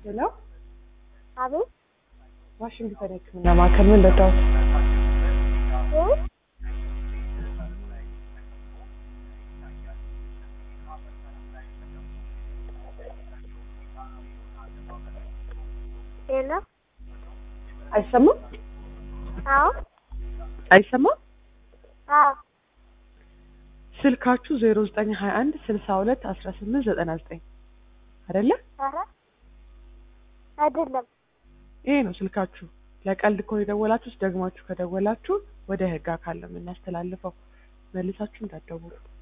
ሄሎ፣ አቤት ዋሽንግተን የሕክምና ማዕከል ምን ልርዳዎት? እ? ሄሎ አይሰማም? አዎ አይሰማም? አዎ ስልካችሁ ዜሮ ዘጠኝ ሀያ አንድ ስልሳ ሁለት አስራ ስምንት ዘጠና ዘጠኝ አይደለ? ኧረ አይደለም ይሄ ነው ስልካችሁ። ለቀልድ ከሆነ የደወላችሁት ደግማችሁ ከደወላችሁ ወደ ህግ አካል ነው የምናስተላልፈው። መልሳችሁ እንዳትደውሉ።